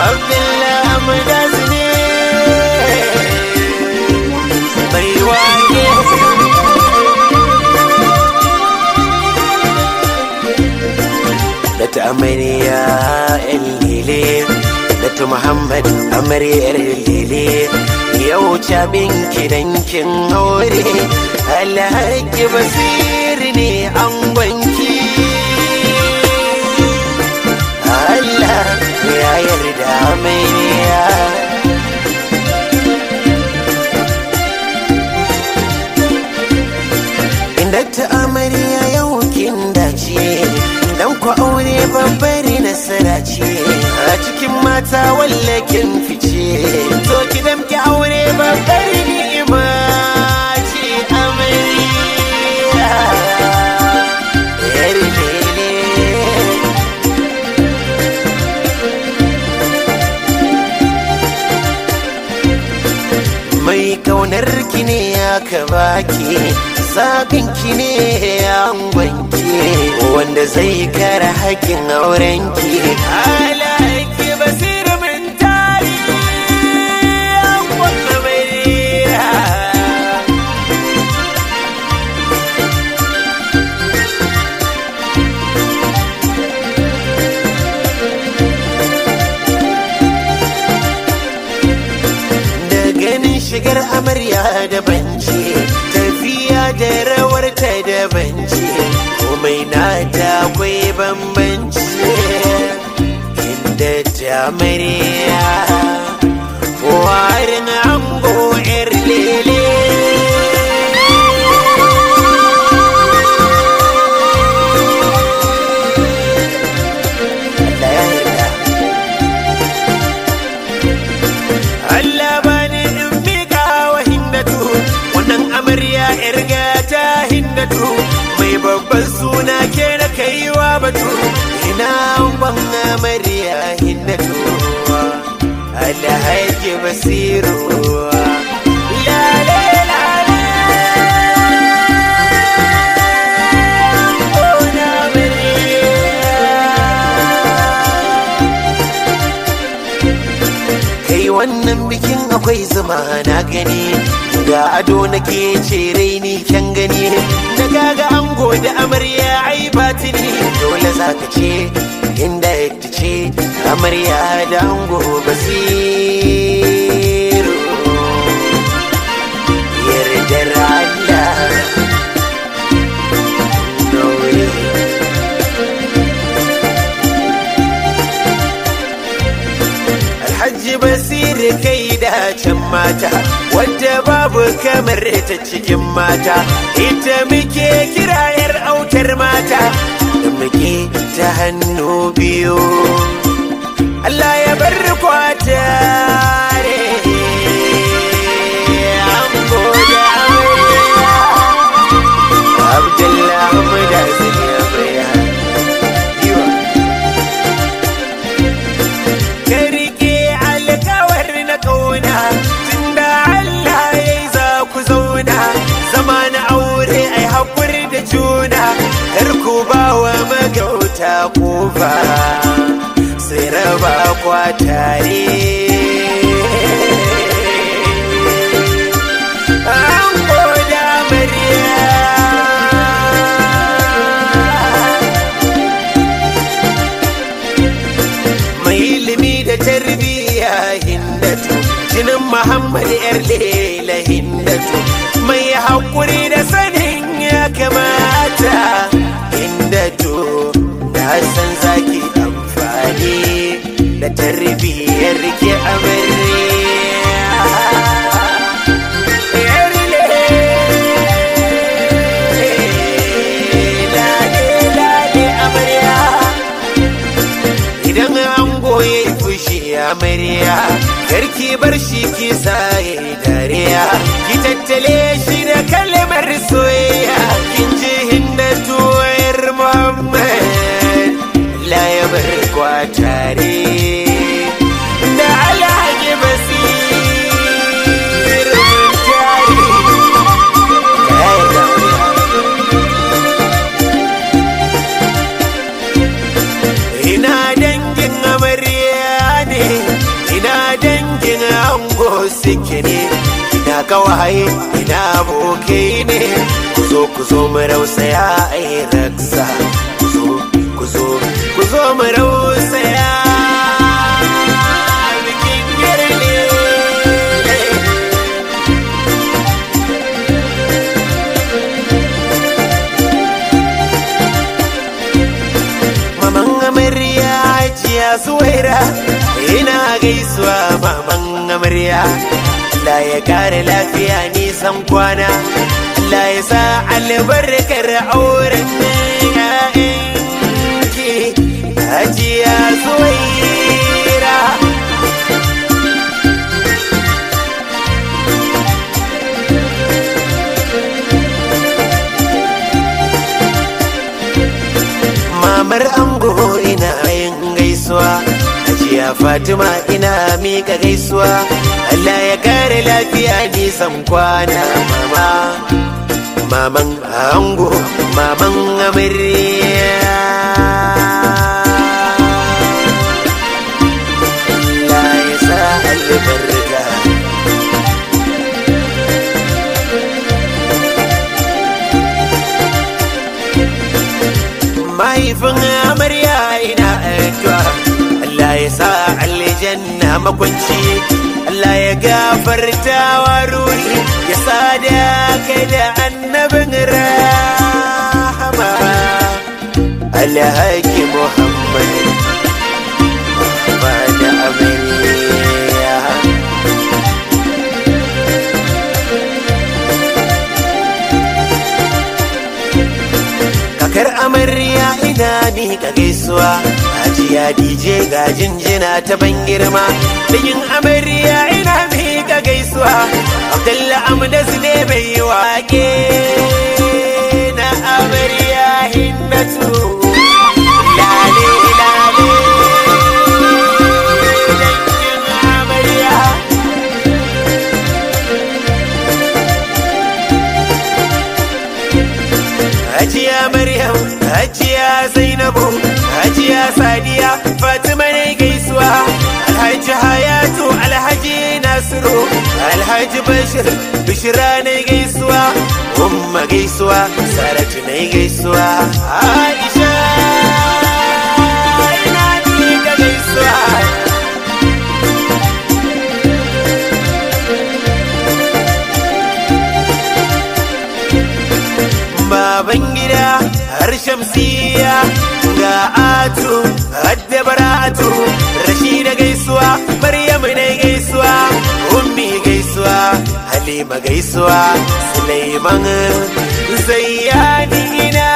Abdullah Amdas ne mai wake Dr. Amariya ‘yan lele, Dr. Muhammad Amarya ‘yar lele, yau cabin kidankin aure, Alhaji Basiri ne an gwanki. Allah ya yarda Amariya. Inda ta amarya yau kin dace dan ku aure babbar nasara ce a cikin mata wallakin fice to ki damki aure babbar ni'ima ce amarya yar lele mai kaunar ki ne aka baki zaɓin ki ne angonki wanda zai kare haƙƙin auren ki alaiki basir min tari angon amarya da ganin shigar amarya da banci tafiya da rawar ta da banci komai na ta akwai bambanci inda ta amarya warin ango yar lele Allah ya yarda Allah bani in miƙa wa hindatu wannan amarya yar gata hindatu mai babban suna ke da kaiwa batu ina ban amarya hindatu Alhaji Basiru Lale lale Ona amarya kai wannan bikin akwai zuma na gani ga ado nake ce raini kyan gani da gaga ango da amarya ai batini dole za ka ce inda ya ce amarya da ango basiru yardar Allah Nuri. Alhaji Basir kai dacen mata wadda babu kamar ta cikin mata ita muke kira yar autar mata da muke ta hannu biyu Allah ya bar kwatare Ango da amarya. Abdullahi Mudazir ya bayyana Yiwa. ka rike alkawar na kauna tunda Allah ya yi za ku zauna zama na aure ai haƙuri da juna kar ku ba wa magauta kofa sai raba kwa tare an koda murya mai ilimi da tarbiyya hindatu jinin muhammad yar lela hindatu mai haƙuri da sanin ya kamata hindatu na san zaki amfani da tarbiyyar ki amarya Yar lele, lale amarya idan an goye fushi amarya karki bar shi ki saye dariya ki tattale shi da kalmar soyayya kin ji hindatu wayar muhammad la ya bar kwatare da alhaji basir mun tare Ya yi dauriya. ina dangin amarya ne kawaye ina abokai ne ku zo ku zo mu rausaya ai raksa ku zo ku zo ku zo mu rausaya bikin yarne maman amarya jiya zuwaira ina gaisuwa maman amarya Allah ya kare lafiya nisan kwana Allah ya sa albarkar auren ƴaƴanki hajiya zuwaira mamar ango ina yin gaisuwa hajiya fatima ina mika gaisuwa Allah ya kare lafiya nisan kwana mama maman ango maman amarya Allah ya sa albarka mahaifin amarya ina addu'a Allah ya sa aljanna makwanci Allah ya gafarta wa ruhi ya sada kai da annabin rahama alhaki Muhammad ba da amarya kakar amarya ina miƙa gaisuwa hajiya dj ga jinjina ta ban girma yin amarya ina miƙa gaisuwa abdalla amdas ne bai yi wake na amarya hindatu lale lale dangin amarya Hajiya Maryam, Hajiya Zainabu, Hajiya Sadiya, Fatima ne gaisuwa, Alhaji Hayatu, Alhaji Nasiru, Alhaji Bashir, Bishira ne gaisuwa, Umma gaisuwa, Saratu ne gaisuwa, Aisha ina miƙa gaisuwa. baban gida har shamsiya ga atu hadda bara'atu rashida gaisuwa maryam ne gaisuwa ummi gaisuwa halima gaisuwa suleiman zayyani ina